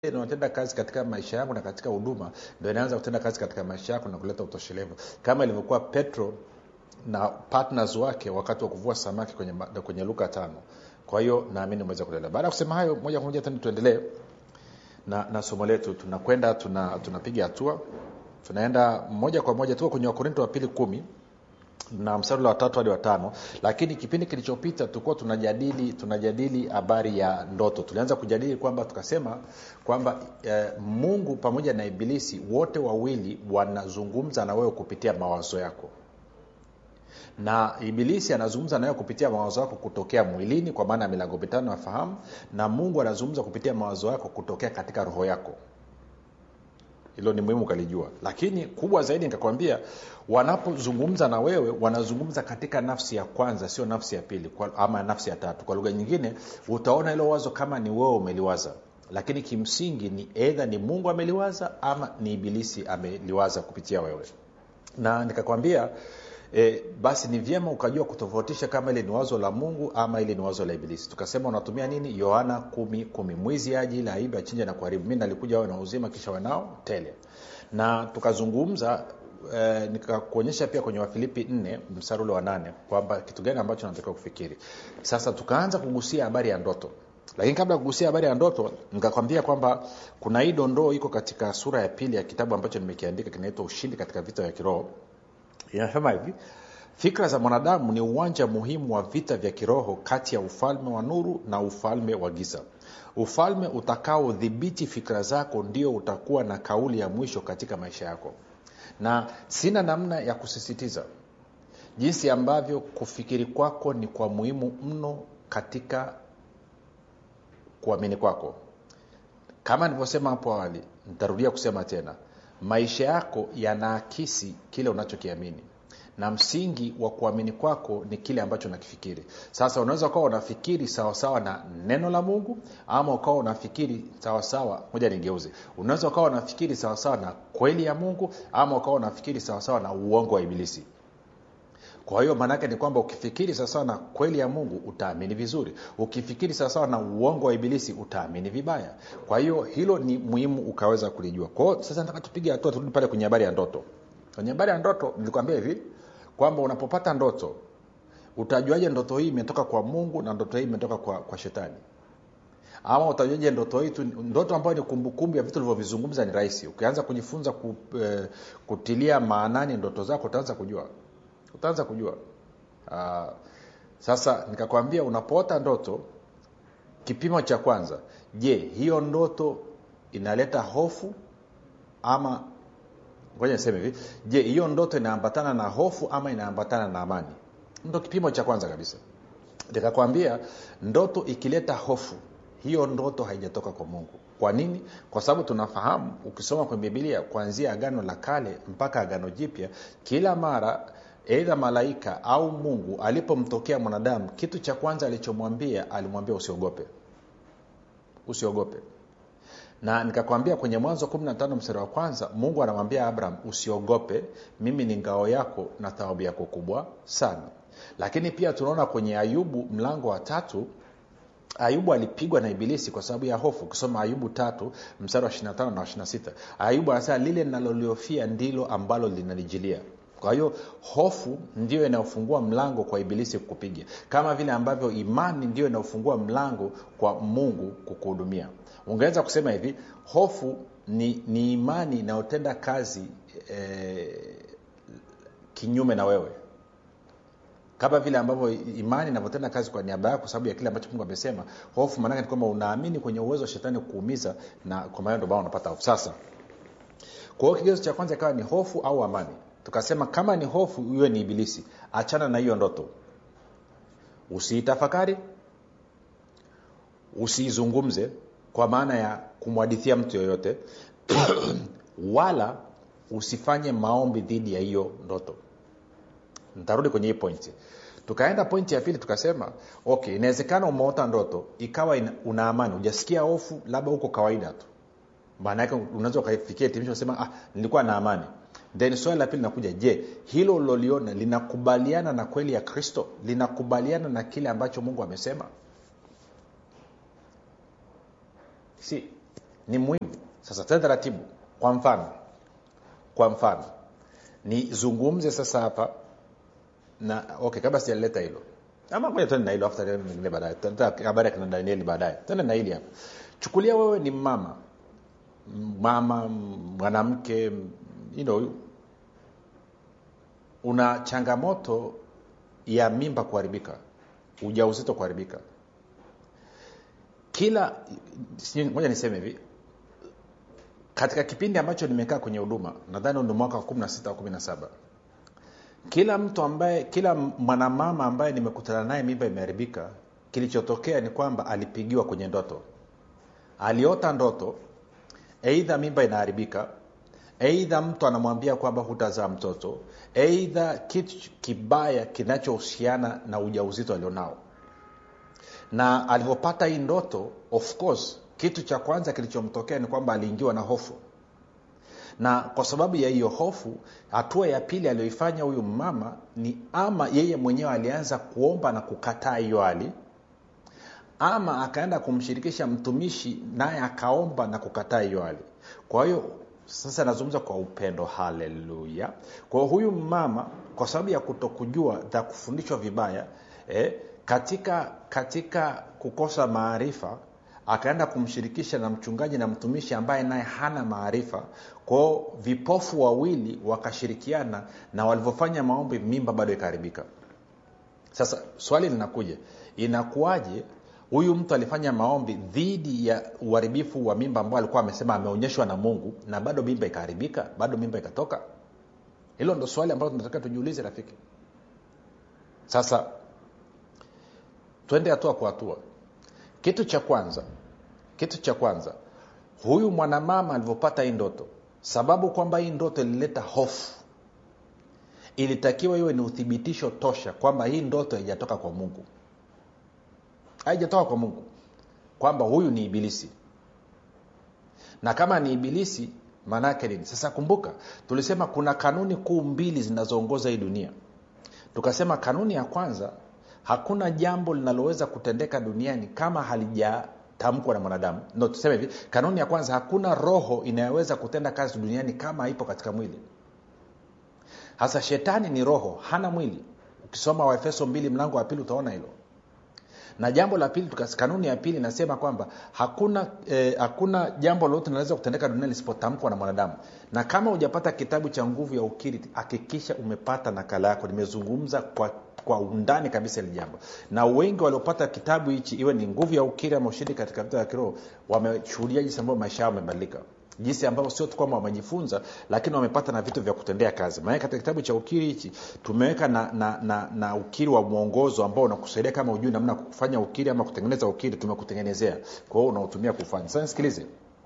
inayotenda kazi katika maisha yangu na katika huduma ndo inaanza kutenda kazi katika maisha yako na kuleta utoshelevu kama ilivyokuwa petro na partners wake wakati wa kuvua samaki kwenye, ma- kwenye luka tano kwa hiyo naamini umeweza kuelewa baada ya kusema hayo moja kwa moja tena tuendelee na, na somo letu tunakwenda tuna, tunapiga hatua tunaenda moja kwa moja tuko kwenye wakorinto wa pili kumi na mstari wa tatu hadi watano lakini kipindi kilichopita tulikuwa tunajadili tunajadili habari ya ndoto tulianza kujadili kwamba tukasema kwamba eh, mungu pamoja na ibilisi wote wawili wanazungumza na wewe kupitia mawazo yako na ibilisi anazungumza nayo kupitia mawazo yako kutokea mwilini kwa maana ya milango mitano ya fahamu na mungu anazungumza kupitia mawazo yako kutokea katika roho yako hilo ni muhimu ukalijua lakini kubwa zaidi nikakwambia wanapozungumza na wewe wanazungumza katika nafsi ya kwanza sio nafsi ya pili kwa, ama nafsi ya tatu kwa lugha nyingine utaona hilo wazo kama ni wewe umeliwaza lakini kimsingi ni edha ni mungu ameliwaza ama ni ibilisi ameliwaza kupitia wewe na nikakwambia E, basi ni vyema ukajua kutofautisha kama ile ni wazo la mungu ama ile ni wazo la ibilisi tukasema unatumia nini yohana kumi kumi mwizi aji ili aibe achinje na kuharibu mi nalikuja wawe na uzima kisha wanao tele na tukazungumza e, nikakuonyesha pia kwenye wafilipi nne mstari ule wa nane kwamba kitu gani ambacho natakiwa kufikiri sasa tukaanza kugusia habari ya ndoto lakini kabla ya kugusia habari ya ndoto nikakwambia kwamba kuna hii dondoo iko katika sura ya pili ya kitabu ambacho nimekiandika kinaitwa ushindi katika vita vya kiroho inasema hivi fikra za mwanadamu ni uwanja muhimu wa vita vya kiroho kati ya ufalme wa nuru na ufalme wa giza ufalme utakaodhibiti fikra zako ndio utakuwa na kauli ya mwisho katika maisha yako na sina namna ya kusisitiza jinsi ambavyo kufikiri kwako ni kwa muhimu mno katika kuamini kwako kama nilivyosema hapo awali nitarudia kusema tena maisha yako yanaakisi kile unachokiamini na msingi wa kuamini kwako ni kile ambacho unakifikiri sasa unaweza ukawa unafikiri sawasawa na neno la mungu ama ukawa unafikiri sawasawa moja nigeuze unaweza ukawa unafikiri sawasawa na kweli ya mungu ama ukawa unafikiri sawasawa na uongo wa ibilisi kwa hiyo maanaake ni kwamba ukifikiri sawasawa na kweli ya mungu utaamini vizuri ukifikiri sawasawa na uongo wa ibilisi utaamini vibaya kwa hiyo hilo ni muhimu ukaweza kulijua kwa hiyo sasa nataka tupige hatua turudi pale kwenye habari ya ndoto kwenye habari ya ndoto nilikwambia hivi kwamba unapopata ndoto utajuaje ndoto hii imetoka kwa mungu na ndoto hii imetoka kwa, kwa shetani ama utajuaje ndoto hii tu ndoto ambayo ni kumbukumbu ya vitu ulivyovizungumza ni rahisi ukianza kujifunza ku, eh, kutilia maanani ndoto zako utaanza kujua utaanza kujua uh, sasa nikakwambia unapoota ndoto kipimo cha kwanza je hiyo ndoto inaleta hofu ama ngoja niseme hivi je hiyo ndoto inaambatana na hofu ama inaambatana na amani ndo kipimo cha kwanza kabisa nikakwambia ndoto ikileta hofu hiyo ndoto haijatoka kwa mungu kwa nini kwa sababu tunafahamu ukisoma kwenye bibilia kuanzia agano la kale mpaka agano jipya kila mara eidha malaika au mungu alipomtokea mwanadamu kitu cha kwanza alichomwambia alimwambia usiogope usiogope na nikakwambia kwenye mwanzo 15 mstari wa kwanza mungu anamwambia abraham usiogope mimi ni ngao yako na thawabu yako kubwa sana lakini pia tunaona kwenye ayubu mlango wa tatu ayubu alipigwa na ibilisi kwa sababu ya hofu ukisoma ayubu tatu mstari wa 25 na 26 ayubu anasema lile linaloliofia ndilo ambalo linanijilia kwa hiyo hofu ndio inayofungua mlango kwa ibilisi kukupiga kama vile ambavyo imani ndio inayofungua mlango kwa mungu kukuhudumia ungeweza kusema hivi hofu ni, ni imani inayotenda kazi eh, kinyume na wewe kama vile ambavyo imani inavyotenda kazi kwa niaba yako kwa sababu ya kile ambacho mungu amesema hofu maanake ni kwamba unaamini kwenye uwezo wa shetani kuumiza na kwa maana ndio maana unapata hofu sasa kwa hiyo kigezo cha kwanza ikawa ni hofu au amani tukasema kama ni hofu iwe ni ibilisi achana na hiyo ndoto usiitafakari usiizungumze kwa maana ya kumwadithia mtu yoyote wala usifanye maombi dhidi ya hiyo ndoto ntarudi kwenye hii pointi tukaenda pointi ya pili tukasema okay inawezekana umeota ndoto ikawa ina, una amani ujasikia hofu labda huko kawaida tu maana yake unaweza ukaifikia hitimisho sema ah, nilikuwa na amani then swali la pili linakuja je hilo uliloliona linakubaliana na kweli ya kristo linakubaliana na kile ambacho mungu amesema si ni muhimu sasa tena taratibu kwa mfano kwa mfano nizungumze sasa hapa na okay kabla sijaleta hilo ama ngoja tuende na hilo afu tutaenda mengine baadaye Tuta- habari ya kina danieli baadaye tende na hili hapa chukulia wewe ni mama mama mwanamke you know, una changamoto ya mimba kuharibika ujauzito kuharibika kila sijui- ngoja niseme hivi katika kipindi ambacho nimekaa kwenye huduma nadhani ni mwaka wa 16 au 17 kila mtu ambaye kila mwanamama ambaye nimekutana naye mimba imeharibika kilichotokea ni kwamba alipigiwa kwenye ndoto aliota ndoto eidha mimba inaharibika eidha mtu anamwambia kwamba hutazaa mtoto eidha kitu kibaya kinachohusiana na ujauzito alionao na alivyopata hii ndoto of course kitu cha kwanza kilichomtokea ni kwamba aliingiwa na hofu na kwa sababu ya hiyo hofu hatua ya pili aliyoifanya huyu mama ni ama yeye mwenyewe alianza kuomba na kukataa hiyo hali ama akaenda kumshirikisha mtumishi naye akaomba na kukataa hiyo hali kwa hiyo sasa nazungumza kwa upendo haleluya kwa hiyo huyu mama kwa sababu ya kutokujua na kufundishwa vibaya eh, katika katika kukosa maarifa akaenda kumshirikisha na mchungaji na mtumishi ambaye naye hana maarifa kwao vipofu wawili wakashirikiana na walivyofanya maombi mimba bado ikaharibika sasa swali linakuja inakuwaje huyu mtu alifanya maombi dhidi ya uharibifu wa mimba ambao alikuwa amesema ameonyeshwa na mungu na bado mimba ikaharibika bado mimba ikatoka hilo ndo swali ambalo tunataka tujiulize rafiki sasa twende hatua kwa hatua kitu cha kwanza kitu cha kwanza huyu mwanamama alivyopata hii ndoto sababu kwamba hii ndoto ilileta hofu ilitakiwa iwe ni uthibitisho tosha kwamba hii ndoto haijatoka kwa mungu haijatoka kwa mungu kwamba huyu ni ibilisi na kama ni ibilisi maana yake nini sasa kumbuka tulisema kuna kanuni kuu mbili zinazoongoza hii dunia tukasema kanuni ya kwanza hakuna jambo linaloweza kutendeka duniani kama halijatamkwa na mwanadamu no tuseme hivi kanuni ya kwanza hakuna roho inayoweza kutenda kazi duniani kama haipo katika mwili hasa shetani ni roho hana mwili ukisoma waefeso mbili mlango wa pili utaona hilo na jambo la pili tukas- kanuni ya pili inasema kwamba hakuna eh, hakuna jambo lolote linaweza kutendeka duniani lisipotamkwa na mwanadamu na kama hujapata kitabu cha nguvu ya ukiri hakikisha umepata nakala yako nimezungumza kwa kwa undani kabisa hili jambo na wengi waliopata kitabu hichi iwe ni nguvu ya ukiri ama ushindi katika vita ya kiroho wameshuhudia jinsi ambavyo maisha yao yamebadilika jinsi ambavyo sio tu kwamba wamejifunza lakini wamepata na vitu vya kutendea kazi maana katika kitabu cha ukiri hichi tumeweka na, na, na, na ukiri wa mwongozo ambao unakusaidia kama ujui namna ya kufanya ukiri ama kutengeneza ukiri tumekutengenezea kwa hiyo unaotumia kufanya sasa nisikilize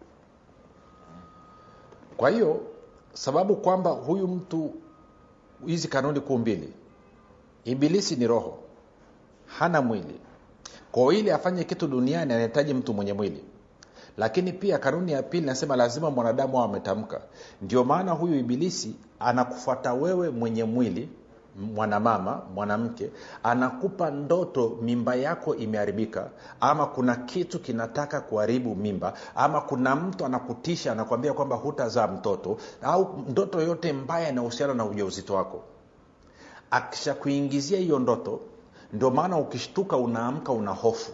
kwa hiyo sababu kwamba huyu mtu hizi kanuni kuu mbili ibilisi ni roho hana mwili kwa hiyo ili afanye kitu duniani anahitaji mtu mwenye mwili lakini pia kanuni ya pili nasema lazima mwanadamu awe ametamka ndio maana huyu ibilisi anakufuata wewe mwenye mwili mwanamama mwanamke anakupa ndoto mimba yako imeharibika ama kuna kitu kinataka kuharibu mimba ama kuna mtu anakutisha anakuambia kwamba hutazaa mtoto au ndoto yote mbaya inahusiana na ujauzito wako akishakuingizia hiyo ndoto ndio maana ukishtuka unaamka una hofu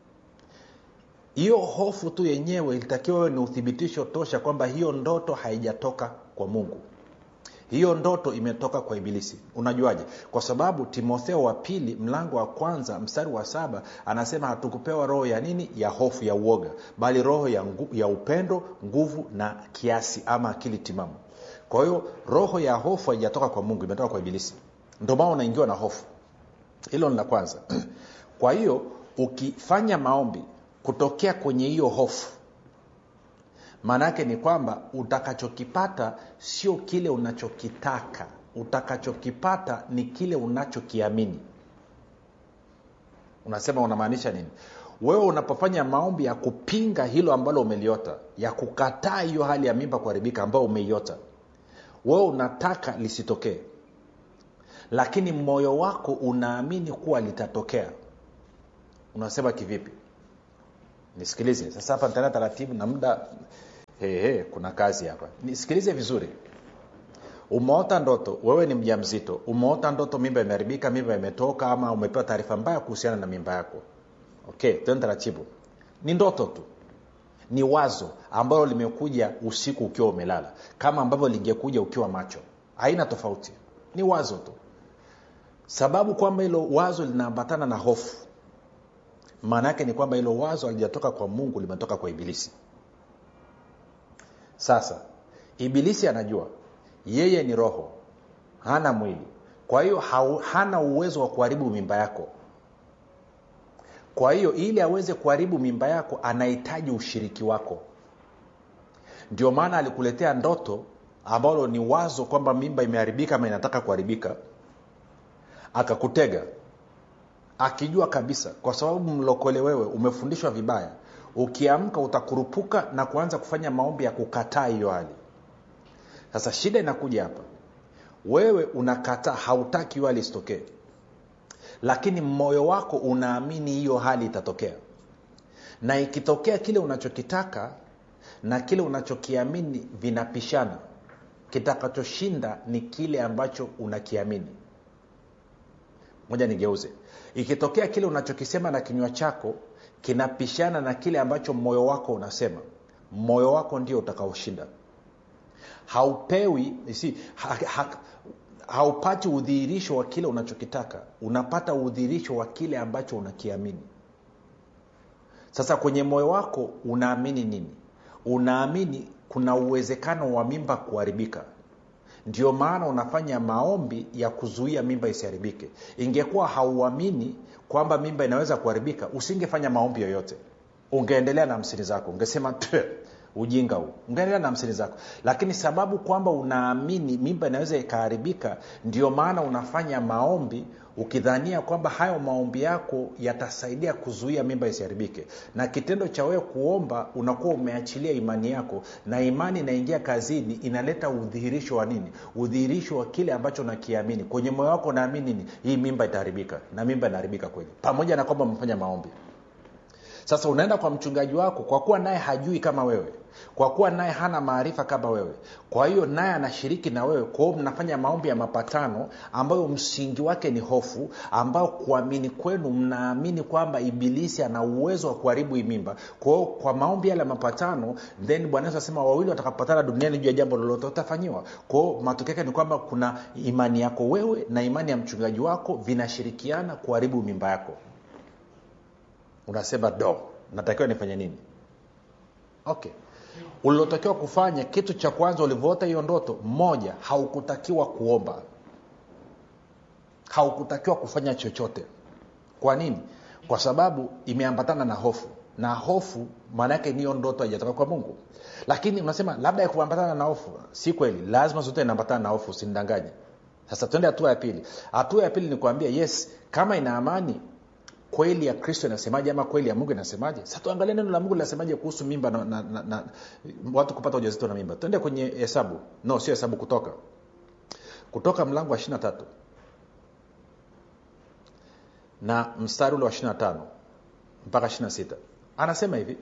hiyo hofu tu yenyewe ilitakiwa wewe ni uthibitisho tosha kwamba hiyo ndoto haijatoka kwa mungu hiyo ndoto imetoka kwa ibilisi unajuaje kwa sababu timotheo wa pili mlango wa kwanza mstari wa saba anasema hatukupewa roho ya nini ya hofu ya uoga bali roho ya, ngu, ya upendo nguvu na kiasi ama akili timamu kwa hiyo roho ya hofu haijatoka kwa mungu imetoka kwa ibilisi ndio maana unaingiwa na hofu hilo ni la kwanza kwa hiyo ukifanya maombi kutokea kwenye hiyo hofu maana yake ni kwamba utakachokipata sio kile unachokitaka utakachokipata ni kile unachokiamini unasema unamaanisha nini wewe unapofanya maombi ya kupinga hilo ambalo umeliota ya kukataa hiyo hali ya mimba kuharibika ambayo umeiota wewe unataka lisitokee lakini moyo wako unaamini kuwa litatokea unasema kivipi nisikilize sasa hapa nitaenda taratibu na muda hey, hey, kuna kazi hapa nisikilize vizuri umeota ndoto wewe ni mja mzito umeota ndoto mimba imeharibika mimba imetoka ama umepewa taarifa mbaya kuhusiana na mimba yako okay tuende taratibu ni ndoto tu ni wazo ambalo limekuja usiku ukiwa umelala kama ambavyo lingekuja ukiwa macho haina tofauti ni wazo tu sababu kwamba hilo wazo linaambatana na hofu maana yake ni kwamba hilo wazo alijatoka kwa mungu limetoka kwa ibilisi sasa ibilisi anajua yeye ni roho hana mwili kwa hiyo hana uwezo wa kuharibu mimba yako kwa hiyo ili aweze kuharibu mimba yako anahitaji ushiriki wako ndio maana alikuletea ndoto ambalo ni wazo kwamba mimba imeharibika ama inataka kuharibika akakutega akijua kabisa kwa sababu mlokole wewe umefundishwa vibaya ukiamka utakurupuka na kuanza kufanya maombi ya kukataa hiyo hali sasa shida inakuja hapa wewe unakataa hautaki hiyo hali isitokee lakini moyo wako unaamini hiyo hali itatokea na ikitokea kile unachokitaka na kile unachokiamini vinapishana kitakachoshinda ni kile ambacho unakiamini moja nigeuze ikitokea kile unachokisema na kinywa chako kinapishana na kile ambacho moyo wako unasema moyo wako ndio utakaoshinda haupewi si, ha, ha, haupati udhihirisho wa kile unachokitaka unapata udhihirisho wa kile ambacho unakiamini sasa kwenye moyo wako unaamini nini unaamini kuna uwezekano wa mimba kuharibika ndio maana unafanya maombi ya kuzuia mimba isiharibike ingekuwa hauamini kwamba mimba inaweza kuharibika usingefanya maombi yoyote ungeendelea na hamsini zako ungesema ujinga huu ungeendelea na hamsini zako lakini sababu kwamba unaamini mimba inaweza ikaharibika ndio maana unafanya maombi ukidhania kwamba hayo maombi yako yatasaidia kuzuia mimba isiharibike na kitendo cha wewe kuomba unakuwa umeachilia imani yako na imani inaingia kazini inaleta udhihirisho wa nini udhihirisho wa kile ambacho nakiamini kwenye moyo wako unaamini nini hii mimba itaharibika na mimba inaharibika kweli pamoja na kwamba umefanya maombi sasa unaenda kwa mchungaji wako kwa kuwa naye hajui kama wewe kwa kuwa naye hana maarifa kama wewe kwa hiyo naye anashiriki na wewe kwa hiyo mnafanya maombi ya mapatano ambayo msingi wake ni hofu ambao kuamini kwenu mnaamini kwamba ibilisi ana uwezo wa kuharibu hii mimba kwa hiyo kwa maombi yale ya mapatano then bwana yesu asema wawili watakapatana duniani juu ya jambo lolote utafanyiwa kwa hiyo matokeo yake ni kwamba kuna imani yako wewe na imani ya mchungaji wako vinashirikiana kuharibu mimba yako unasema do natakiwa nifanye nini okay ulilotakiwa kufanya kitu cha kwanza ulivyoota hiyo ndoto moja haukutakiwa kuomba haukutakiwa kufanya chochote kwa nini kwa sababu imeambatana na hofu na hofu maana yake niyo ndoto haijatoka kwa mungu lakini unasema labda ya kuambatana na hofu si kweli lazima zote inaambatana na hofu usinidanganye sasa tuende hatua ya pili hatua ya pili ni kuambia yes kama ina amani kweli ya kristo inasemaje ama kweli ya mungu inasemaje sa tuangalie neno la mungu linasemaje kuhusu mimba na, na, na, na watu kupata ujazito na mimba tuende kwenye hesabu no sio hesabu kutoka kutoka mlango wa ishirina tatu na mstari ule wa ishirina tano mpaka ishirina sita anasema hivi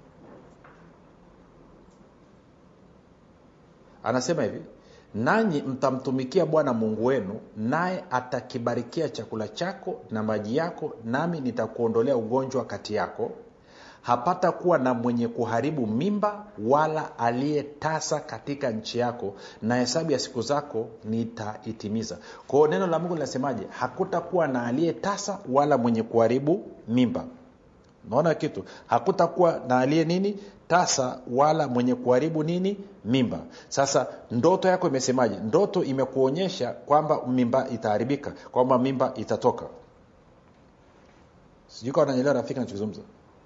anasema hivi nanyi mtamtumikia bwana mungu wenu naye atakibarikia chakula chako na maji yako nami nitakuondolea ugonjwa kati yako hapata kuwa na mwenye kuharibu mimba wala aliyetasa katika nchi yako na hesabu ya siku zako nitaitimiza kwao neno la mungu linasemaje hakutakuwa na aliyetasa wala mwenye kuharibu mimba naona kitu hakutakuwa na aliye nini tasa wala mwenye kuharibu nini mimba sasa ndoto yako imesemaje ndoto imekuonyesha kwamba mimba itaharibika kwamba mimba itatoka sijui kawa nanyelewa rafiki nachozungumza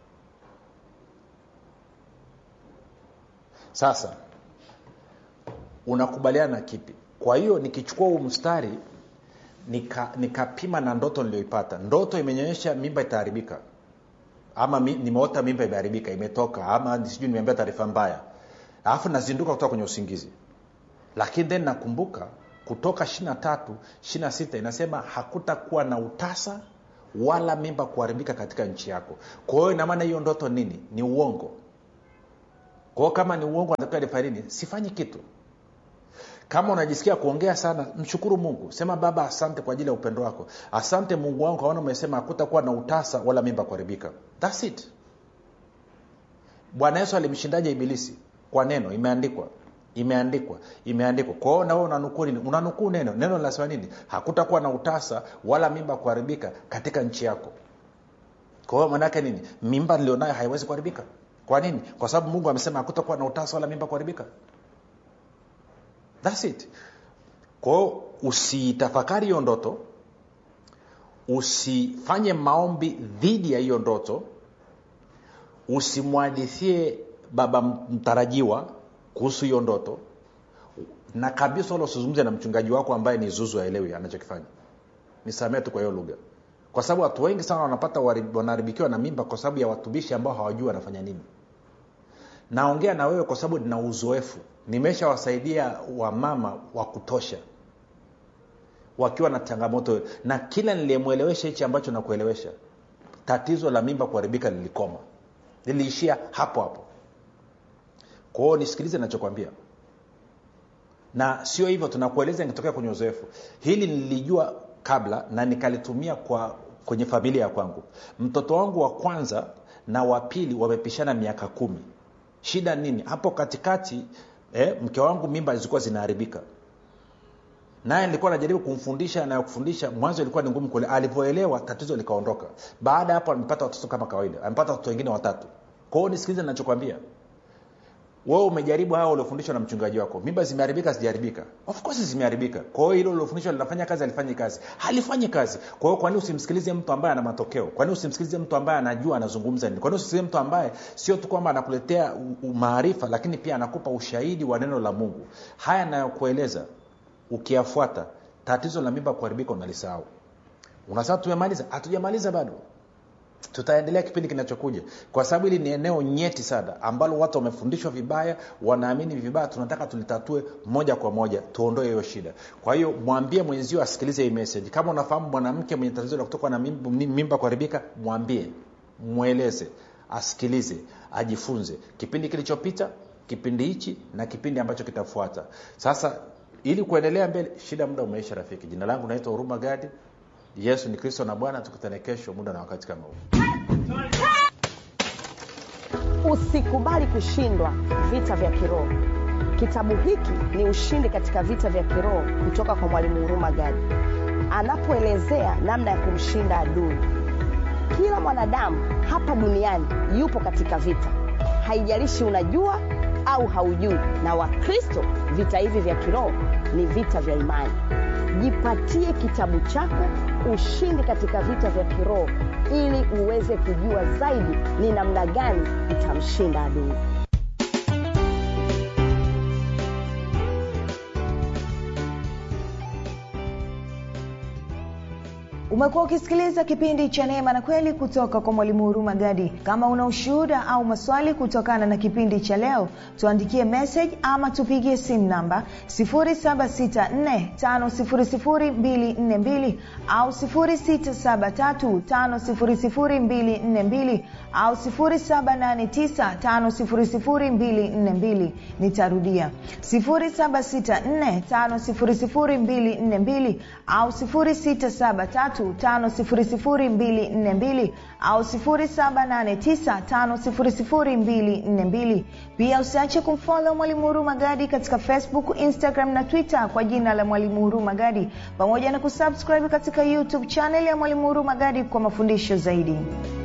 sasa unakubaliana na kipi kwa hiyo nikichukua huu mstari nikapima nika na ndoto niliyoipata ndoto imenyonyesha mimba itaharibika ama mi, nimeota mimba imeharibika imetoka ama sijui nimeambia taarifa mbaya alafu nazinduka kutoka kwenye usingizi lakini then nakumbuka kutoka ishirina tatu ishirina sita inasema hakutakuwa na utasa wala mimba kuharibika katika nchi yako kwa hiyo inamaana hiyo ndoto nini ni uongo kwa hiyo kama ni uongo natakiwa nifanye nini sifanyi kitu kama unajisikia kuongea sana mshukuru mungu sema baba asante kwa ajili ya upendo wako asante mungu wangu kaona umesema hakutakuwa na utasa wala mimba kuharibika thats it bwana yesu alimshindaje ibilisi kwa neno imeandikwa imeandikwa imeandikwa kwa hiyo nawe unanukuu nini unanukuu neno neno linasema nini hakutakuwa na utasa wala mimba kuharibika katika nchi yako kwa hiyo maanaake nini mimba nilionayo haiwezi kuharibika kwa nini kwa sababu mungu amesema hakutakuwa na utasa wala mimba kuharibika thats it kwao usiitafakari hiyo ndoto usifanye maombi dhidi ya hiyo ndoto usimwadithie baba mtarajiwa kuhusu hiyo ndoto na kabisa wala usizungumze na mchungaji wako ambaye ni zuzu aelewi anachokifanya nisamee tu kwa hiyo lugha kwa sababu watu wengi sana wanapata wanaharibikiwa na mimba kwa sababu ya watumishi ambao hawajui wanafanya nini naongea na wewe kwa sababu nina uzoefu nimeshawasaidia wamama wa kutosha wakiwa na changamoto na kila niliyemwelewesha hichi ambacho nakuelewesha tatizo la mimba kuharibika lilikoma liliishia hapo hapo kwa hiyo nisikilize nachokwambia na sio hivyo tunakueleza nikitokea kwenye uzoefu hili nilijua kabla na nikalitumia kwa kwenye familia ya kwangu mtoto wangu wa kwanza na wa pili wamepishana miaka kumi shida nini hapo katikati eh, mke wangu mimba zilikuwa zinaharibika naye nilikuwa najaribu kumfundisha na kufundisha mwanzo ilikuwa ni ngumu kule alivyoelewa tatizo likaondoka baada ya hapo amepata watoto kama kawaida amepata watoto wengine watatu kwao nisikilize nachokwambia wewe umejaribu hawa uliofundishwa na mchungaji wako mimba zimeharibika zijaharibika of course zimeharibika kwa hiyo hilo uliofundishwa linafanya kazi alifanyi kazi halifanyi kazi kwa hiyo kwani usimsikilize mtu ambaye ana matokeo kwani usimsikilize mtu ambaye anajua anazungumza nini kwani usimsikilize mtu ambaye sio tu kwamba anakuletea maarifa lakini pia anakupa ushahidi wa neno la mungu haya nayokueleza ukiyafuata tatizo la mimba kuharibika unalisahau unasema tumemaliza hatujamaliza bado tutaendelea kipindi kinachokuja kwa sababu hili ni eneo nyeti sana ambalo watu wamefundishwa vibaya wanaamini vibaya tunataka tulitatue moja kwa moja tuondoe hiyo shida kwa hiyo mwambie mwenzio asikilize hii message kama unafahamu mwanamke mwenye tatizo la kutoka na mimba, mimba kuharibika mwambie mweleze asikilize ajifunze kipindi kilichopita kipindi hichi na kipindi ambacho kitafuata sasa ili kuendelea mbele shida muda umeisha rafiki jina langu naitwa huruma gadi yesu ni kristo na bwana tukutane kesho muda na wakati kama huu usikubali kushindwa vita vya kiroho kitabu hiki ni ushindi katika vita vya kiroho kutoka kwa mwalimu huruma gadi anapoelezea namna ya kumshinda adui kila mwanadamu hapa duniani yupo katika vita haijalishi unajua au haujui na wakristo vita hivi vya kiroho ni vita vya imani jipatie kitabu chako ushindi katika vita vya kiroho ili uweze kujua zaidi ni namna gani utamshinda adui umekuwa ukisikiliza kipindi cha neema na kweli kutoka kwa mwalimu huruma gadi kama una ushuhuda au maswali kutokana na kipindi cha leo tuandikie message ama tupigie simu namba 7645242 au 6735242 au 7895242 nitarudia 7645242 au 673 5242 au 7895242 pia usiache kumfolo mwalimu huru magadi katika facebook instagram na twitter kwa jina la mwalimu huru magadi pamoja na kusubscribe katika youtube chanel ya mwalimu huru magadi kwa mafundisho zaidi